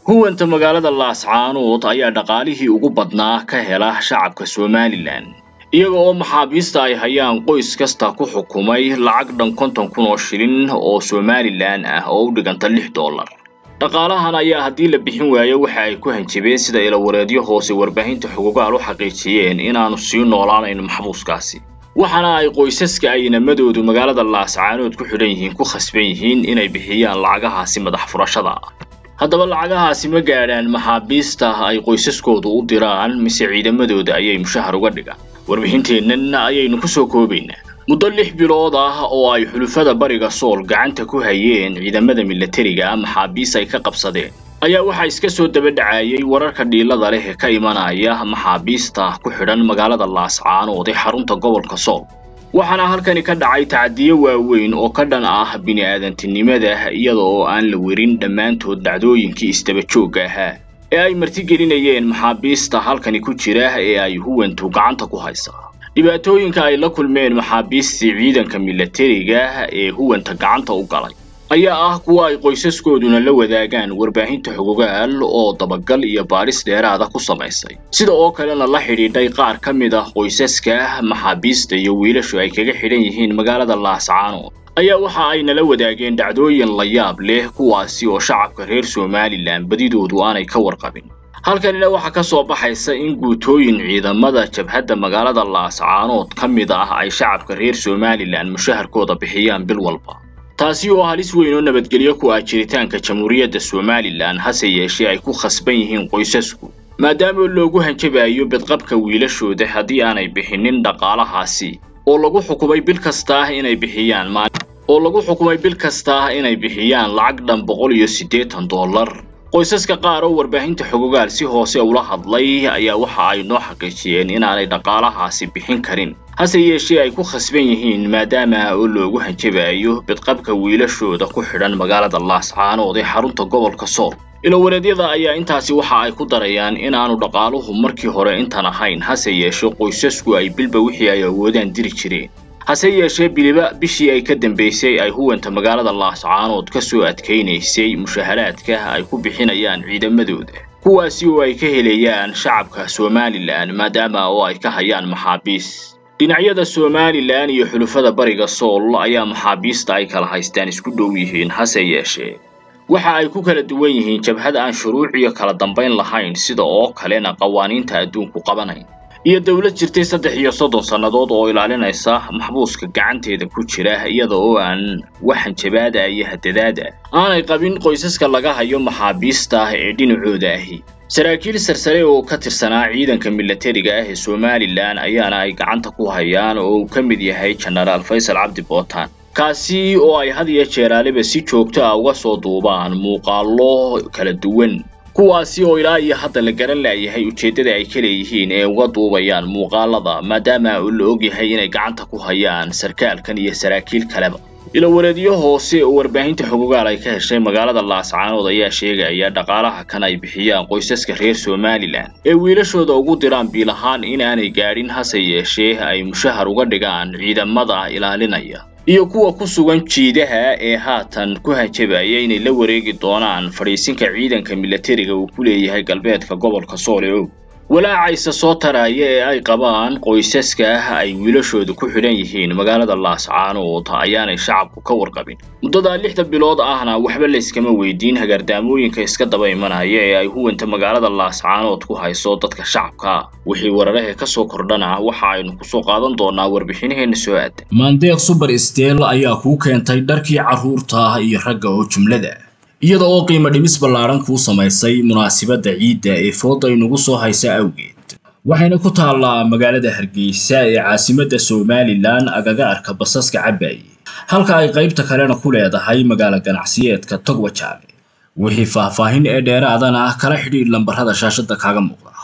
huwanta magaalada laascaanood ayaa dhaqaalihii ugu badnaa ka hela shacabka somalilan iyaga oo maxaabiista ay hayaan qoys kasta ku xukumay lacag dhan konton kun oo shilin oo somalilan ah oo u dhiganta lix dollar dhaqaalahan ayaa haddii la bixin waayo waxa ay ku hanjabeen sida ilawareedyo hoose warbaahinta xugugaal u xaqiijiyeen inaanu sii noolaanayn maxbuuskaasi waxaana ay qoysaska ay inamadoodu magaalada laascaanood ku xidhan yihiin ku khasban yihiin inay bixiyaan lacagahaasi madax furashada ah haddaba lacagahaasi ma gaadhaan maxaabiista ay qoysaskoodu u diraan mise ciidamadooda ayay mushahar uga dhigaan warbixinteennan ayaynu ku soo koobaynaa muddo lix bilood ah oo ay xulufada bariga sool gacanta ku hayeen ciidamada milatariga maxaabiis ay ka qabsadeen ayaa waxaa iska soo daba dhacayay wararka dhiilada leh ee ka imanaya maxaabiista ku xidhan magaalada laascaanood ee xarunta gobolka sool waxaana halkani ka dhacay tacadiyo waaweyn oo ka dhan ah bini'aadantinimada iyada oo aan la werin dhammaantood dhacdooyinkii isdabajoogga ahaa ee ay martigelinayeen maxaabiista halkani ku jira ee ay huwantu gacanta ku haysaa dhibaatooyinka ay la kulmeen maxaabiistii ciidanka milatariga ee huwanta gacanta u galay ayaa ah kuwa ay qoysaskooduna la wadaagaan warbaahinta xogogaal oo dabagal iyo baadhis dheeraada ku samaysay sida oo kalena la xidhiidhay qaar ka mid ah qoysaska maxaabiista iyo wiilashu ay kaga xidhan yihiin magaalada laascaanood ayaa waxa ay nala wadaageen dhacdooyin la yaab leh kuwaasi oo shacabka reer somalilan badidoodu aanay ka warqabin halkanina waxaa ka soo baxaysa in guutooyin ciidamada jabhadda magaalada laascaanood ka mid ah ay shacabka reer somalilan mushaharkooda bixiyaan bil walba taasi oo halis weyn oo nabadgelyo ku ah jiritaanka jamhuuriyadda somalilan hase yeeshee ay ku khasban yihiin qoysasku maadaama loogu hanjabayo bidqabka wiilashooda haddii aanay bixinin dhaqaalahaasi oo lagu xukumay bil kasta inay bixiyaan oo lagu xukumay bil kasta inay bixiyaan lacag dhan boqol iyo siddeetan dollar qoysaska qaar oo warbaahinta xogogaal si hoose ula hadlay ayaa waxa ay noo xaqiijiyeen inaanay dhaqaalahaasi bixin karin hase yeeshee ay ku khasban yihiin maadaama oo loogu hanjabayo bidqabka wiilashooda ku xidhan magaalada laascaanood ee xarunta gobolka sool ilawareedyada ayaa intaasi waxa ay ku darayaan inaanu dhaqaaluhu markii hore intan ahayn hase yeeshee qoysasku ay bilba wixii ay awoodaan diri jireen hase yeeshee biliba bishii ay ka dambaysay ay huwanta magaalada laascaanood ka soo adkaynaysay mushaharaadka ay ku bixinayaan ciidamadooda kuwaasi oo ay ka helayaan shacabka somalilan maadaama oo ay ka hayaan maxaabiis dhinacyada somalilan iyo xulufada bariga sool ayaa maxaabiista ay kala haystaan isku dhow yihiin hase yeeshee waxa ay ku kala duwan yihiin jabhad aan shuruuc iyo kala dambayn lahayn sida oo kalena qawaaniinta adduunku qabanayn iyo dowlad jirtay saddex iyo soddon sannadood oo ilaalinaysa maxbuuska gacanteeda ku jira iyada oo aan waxan jabaada iyo hadadaada aanay qabin qoysaska laga hayo maxaabiista ee dhinacooda ahi saraakiil sarsare oo ka tirsanaa ciidanka milatariga ah ee somalilan ayaana ay gacanta ku hayaan oo uu ka mid yahay jenaraal faysal cabdi bootaan kaasi oo ay had iyo jeeraaliba si joogto ah uga soo duubaan muuqaallo kala duwan kuwaasi oo ilaa iyo hadda la garan laayahay ujeeddada ay ka leeyihiin ee uga duubayaan muuqaalada maadaama uu la ogyahay inay gacanta ku hayaan sarkaalkan iyo saraakiil kaleba ilawareedyo hoose oo warbaahinta xogogaal ay ka heshay magaalada laascaanood ayaa sheegaya dhaqaalaha kan ay bixiyaan qoysaska reer somalilan ee wiilashooda ugu diraan biil ahaan in aanay gaadhin hase yeeshee ay mushahar uga dhigaan ciidamada ilaalinaya iyo kuwa ku sugan jiidaha ee haatan ku hanjabaya inay la wareegi doonaan fadhiisinka ciidanka milatariga uu ku leeyahay galbeedka gobolka sool ee og walaacayse soo taraya ee ay qabaan qoysaska ay wiilashooda ku xidhan yihiin magaalada laascaanood ayaanay shacabku ka warqabin muddadaa lixda bilood ahna waxba layskama weydiin hagaardaamooyinka iska daba imanaya ee ay huwanta magaalada laascaanood ku hayso dadka shacabka wixii wararahe ka soo kordhana waxa aynu kusoo qaadan doonaa warbixinaheenna soo aadan maandeeq suber steel ayaa kuu keentay dharkii carruurta iyo ragga oo jumlada iyada oo qiimo dhimis ballaadhan kuu samaysay munaasibadda ciidda ee fooda inugu soo haysa awgeed waxayna ku taallaa magaalada hargeysa ee caasimadda somalilan agaga arka basaska cabaaye halka ay qaybta kalena ku leedahay magaalo ganacsiyeedka togwajaale wixii faahfaahin ee dheeraadana kala xidhiidh lambarrada shaashadda kaaga muuqda